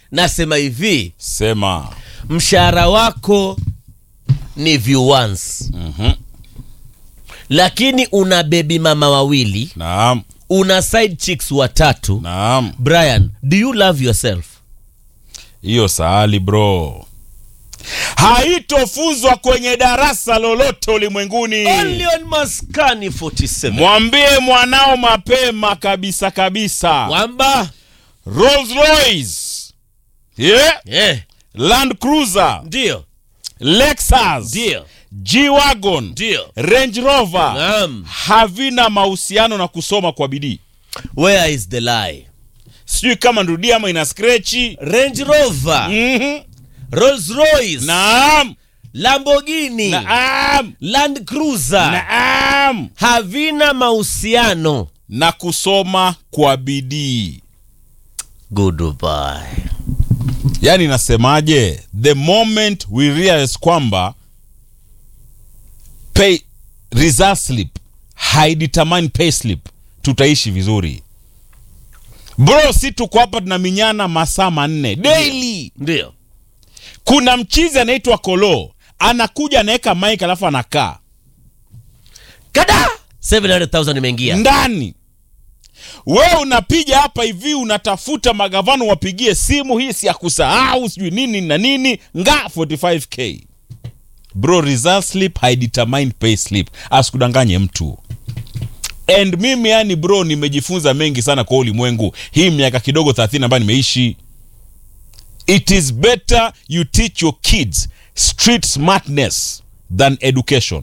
nasema hivi sema mshahara wako ni viewans Mhm. lakini una bebi mama wawili naam una side chicks watatu naam brian do you love yourself hiyo sahali bro haitofuzwa kwenye darasa lolote ulimwenguni only on maskani 47 mwambie mwanao mapema kabisa kabisa kwamba Rolls Royce yeah? eh, Land Cruiser ndio Lexus ndio G-Wagon ndio Range Rover naam havina mahusiano na kusoma kwa bidii where is the lie sijui kama ndudia ama ina skrechi range rover mm-hmm. rolls royce naam lamborghini naam land cruiser naam havina mahusiano na kusoma kwa bidii goodbye yaani nasemaje the moment we realize kwamba pay result slip haidetermine pay slip tutaishi vizuri bro si tuko hapa tunaminyana masaa manne daily ndio kuna mchizi anaitwa kolo anakuja anaweka mike alafu anakaa kada 700000 imeingia ndani wewe unapiga hapa hivi unatafuta magavana wapigie simu hii si ya kusahau sijui nini na nini nga 45k bro result slip haidetermine pay slip asikudanganye mtu and mimi yani bro nimejifunza mengi sana kwa ulimwengu hii miaka kidogo 30 ambayo nimeishi it is better you teach your kids street smartness than education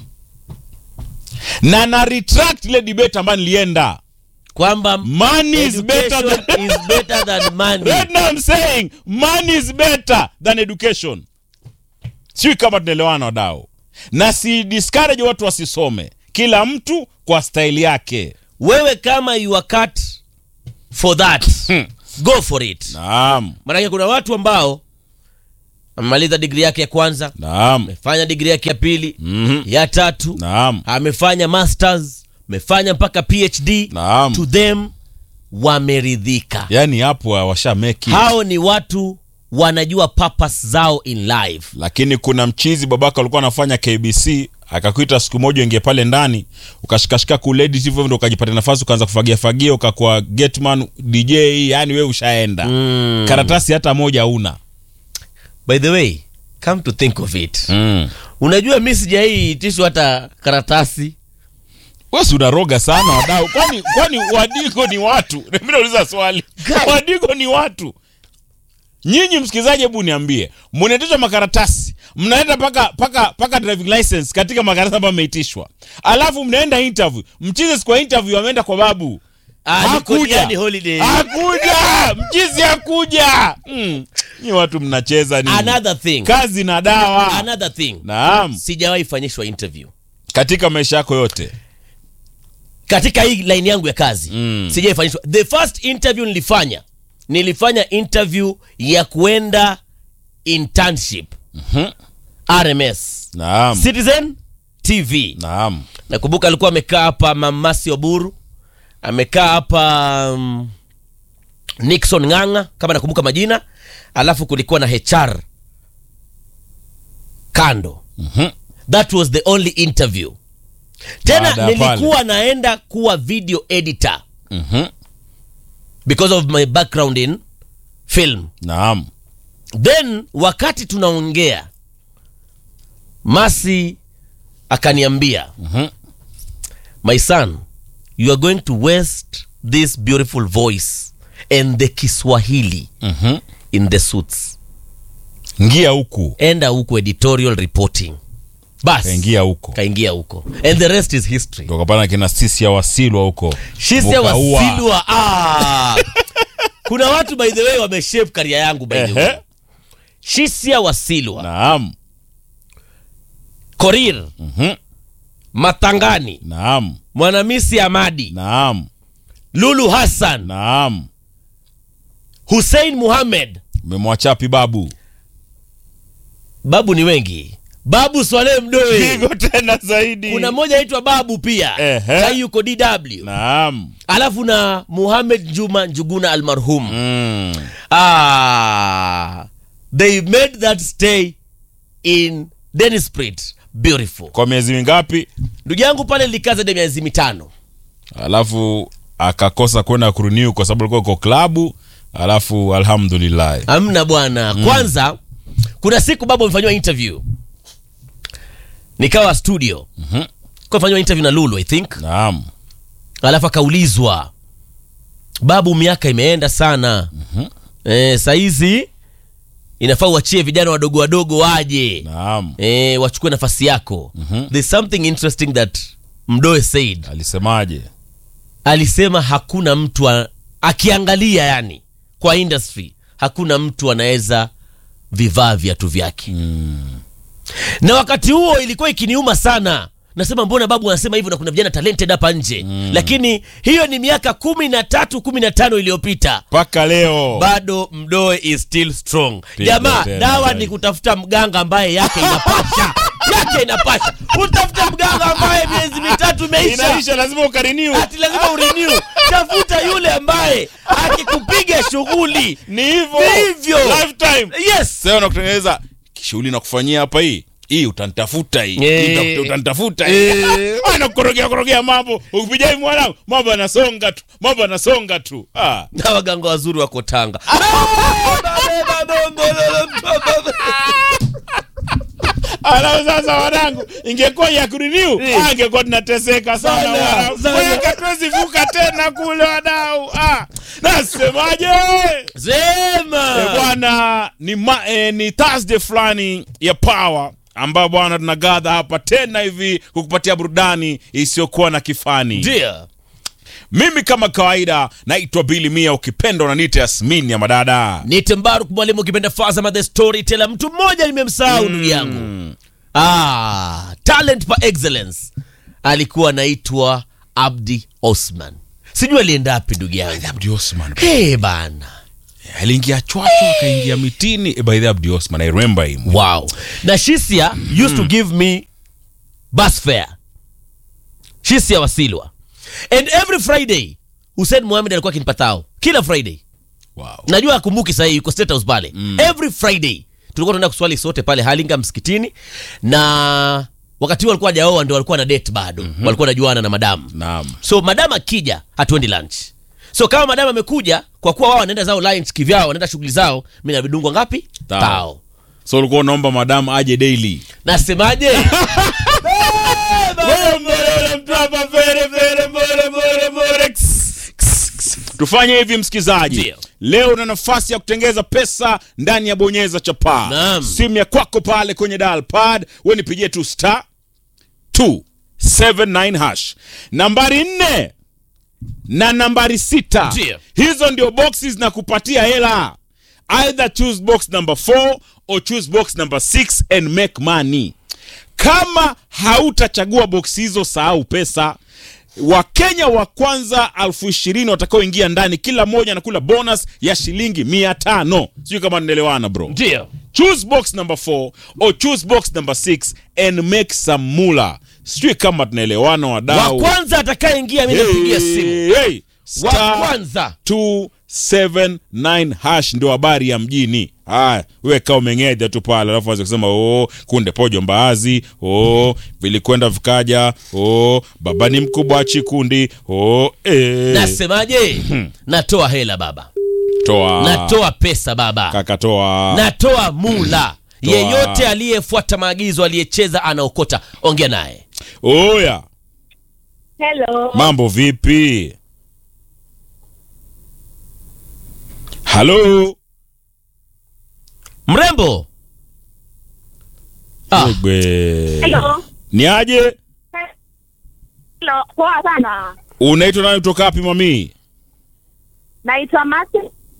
na na retract ile debate ambayo nilienda kwamba money is better education than is better than money right now I'm saying money is better than education sijui kama tunaelewana wadau na si discourage watu wasisome kila mtu kwa staili yake wewe kama you are cut for that go for it naam maanake kuna watu ambao amemaliza digri yake ya kwanza naam amefanya digri yake ya pili Mhm. ya tatu naam amefanya masters amefanya mpaka phd Naam. to them wameridhika yaani hapo washameki hao ni watu wanajua purpose zao in life lakini kuna mchizi babaka alikuwa anafanya kbc akakuita siku moja ingie pale ndani ukashikashika kuledi hivyo ndo ukajipata nafasi ukaanza kufagia fagia ukakuwa getman dj yani we ushaenda mm. karatasi hata moja una by the way come to think of it mm. unajua mi sijai itishwa hata karatasi wesi unaroga sana wadau kwani kwani wadigo ni watu mi nauliza swali Guy. wadigo ni watu nyinyi msikilizaji hebu niambie mnaitishwa makaratasi mnaenda paka paka paka driving license katika makaratasi ambayo mmeitishwa alafu mnaenda interview mchizi siku ya interview ameenda kwa babu Ah, niko hakuja Diani holiday. hakuja mchizi hakuja mm. nyi watu mnacheza nini another thing kazi na dawa another thing naam sijawahi fanyishwa interview katika maisha yako yote katika hii line yangu ya kazi Mm. sijawahi fanyishwa the first interview nilifanya nilifanya interview ya kuenda internship rms naam citizen tv naam nakumbuka alikuwa amekaa hapa mamasi oburu amekaa hapa um, nixon ng'ang'a kama nakumbuka majina alafu kulikuwa na hr kando Mhm. that was the only interview tena Baada ya nilikuwa naenda kuwa video editor Mhm. because of my background in film naam then wakati tunaongea masi akaniambia Mhm. my son you are going to waste this beautiful voice and the kiswahili Mhm. in the suits ngia huku enda huko editorial reporting bas kaingia huko kaingia huko and the rest is history tokapana kina sisi ya wasilwa huko shisia Mukaua. wasilwa ah. kuna watu by the way wameshape karia yangu by the way Ehe. shisia wasilwa naam korir Mhm. matangani naam mwanamisi amadi naam lulu hassan naam hussein muhamed umemwachapi babu babu ni wengi babu swalehe mdoe pigo tena zaidi kuna mmoja aitwa babu pia Ehe. sai yuko dw naam alafu na muhamed juma njuguna almarhum mm. ah, they made that stay in denisprit beautiful kwa miezi mingapi ndugu yangu pale likaza de miezi mitano alafu akakosa kwenda kuruniu kwa sababu alikuwa uko klabu alafu alhamdulillah amna bwana kwanza kuna siku babu amefanyiwa interview nikawa studio Mhm. kafanyiwa interview na lulu i think naam alafu akaulizwa babu miaka imeenda sana mm-hmm. e, sahizi inafaa uachie vijana wadogo wadogo waje naam e, wachukue nafasi yako mm-hmm. there's something interesting that mdoe said alisemaje alisema hakuna mtu a, akiangalia yani kwa industry hakuna mtu anaweza vivaa viatu vyake mm. na wakati huo ilikuwa ikiniuma sana nasema mbona babu anasema hivyo na kuna vijana talented hapa nje mm. lakini hiyo ni miaka kumi na tatu kumi na tano iliyopita mpaka leo bado mdoe is still strong Pigo jamaa tena dawa zaidi. ni kutafuta mganga ambaye yake inapasha yake inapasha utafuta mganga ambaye miezi mitatu imeisha inaisha lazima ukariniu ati lazima urenew tafuta yule ambaye akikupiga shughuli ni hivyo Ni hivyo. lifetime yes sasa unakutengeneza shughuli nakufanyia hapa hii hii utanitafuta hii Eh. Hii utafuta- utanitafuta hii Eh. anakorogea korogea mambo ukipiga hivi mwanangu mambo yanasonga tu mambo yanasonga tu ah. na waganga wazuri wako tanga alafu sasa wanangu ingekuwa ya kuriniu Eh. angekuwa tunateseka sana Sana, wanangu. sana. Maana hatuwezi vuka tena kule wadau ah. nasemaje Eh, sema bwana ni, ma, eh, ni thursday fulani ya power ambayo bwana tunagadha hapa tena hivi kukupatia burudani isiyokuwa na kifani ndio mimi kama kawaida naitwa bili mia ukipenda unaniita yasmini ya madada nite mbaruk mwalimu ukipenda fazama the storyteller mtu mmoja nimemsahau ndugu yangu ah, talent pa excellence alikuwa anaitwa abdi osman sijui alienda wapi ndugu yangu abdi osman hey, bana aliingia chwacho akaingia mitini Eh, by the abdi osman i remember him wow na shisia used to give me bus fare shisia wasilwa and every friday hussein muhamed alikuwa akinipatao kila friday wow. najua akumbuki sahii yuko state house pale mm. every friday tulikuwa tunaenda kuswali sote pale halinga msikitini na wakati huo walikuwa hajaoa ndio walikuwa na date bado mm-hmm. walikuwa najuana na madamu naam so madam akija hatuendi lunch so kama madam amekuja kwa kuwa wao wanaenda zao lunch kivyao wanaenda shughuli zao mi navidungwa ngapi Tao. so ulikuwa unaomba madamu aje daily nasemaje tufanye hivi msikizaji Ndio. leo una nafasi ya kutengeza pesa ndani ya bonyeza chapaa Naam. simu ya kwako pale kwenye dial pad we nipigie tu star 279 hash nambari nne na nambari sita Ndio. hizo ndio boxes na kupatia hela either choose box number 4 or choose box number 6 and make money kama hautachagua boksi hizo sahau pesa wakenya wa kwanza elfu ishirini watakaoingia ndani kila mmoja anakula bonus ya shilingi mia tano sijui kama ninaelewana bro ndio choose box number 4 or choose box number 6 and make some mula sijui kama tunaelewana wa wadau kwanza atakayeingia mi napigia simu Hey, hey. wa Star kwanza 279 hash ndio habari ya mjini haya wewe kaa umeng'eja tu pale alafu anza kusema oh, kunde pojo mbaazi oh, vilikwenda vikaja oh, baba ni mkubwa wa chikundi oh, eh. nasemaje natoa hela baba toa natoa pesa baba kaka toa natoa mula Toa. yeyote aliyefuata maagizo aliyecheza anaokota ongea naye oya Hello. mambo vipi halo mrembo ah, Egbe. Hello. ni aje Hello. Poa sana. unaitwa nani kutoka wapi mamii Naitwa Masi.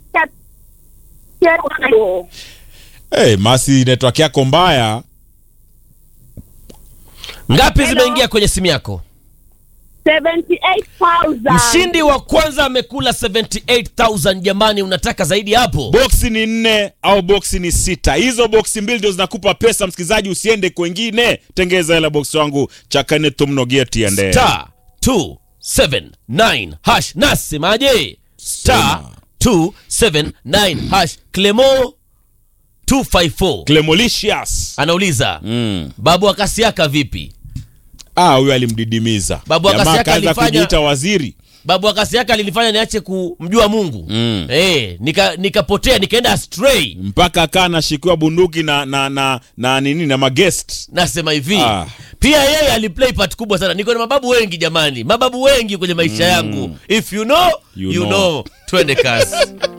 hey, masi network yako mbaya ngapi Hello. zimeingia kwenye simu yako 78,000. mshindi wa kwanza amekula 78000 jamani unataka zaidi hapo boksi ni nne au boksi ni sita hizo boksi mbili ndio zinakupa pesa msikilizaji usiende kwengine tengeza hela boksi wangu chakane tumnogeti ende star 279 hash nasemaje star 279 hash clemo 254 clemolicious anauliza mm. babu akasiaka vipi ah huyo alimdidimiza Babu Jamaa Akasiaka akaanza alifanya- kujiita waziri babu akasiaka alinifanya niache kumjua mungu Mm. eh, nika nikapotea nikaenda astray mpaka akaa anashikiwa bunduki na na na, na nini na magest nasema hivi Ah. pia yeye aliplay part kubwa sana niko na mababu wengi jamani mababu wengi kwenye maisha yangu if you know you, You know. know. twende kazi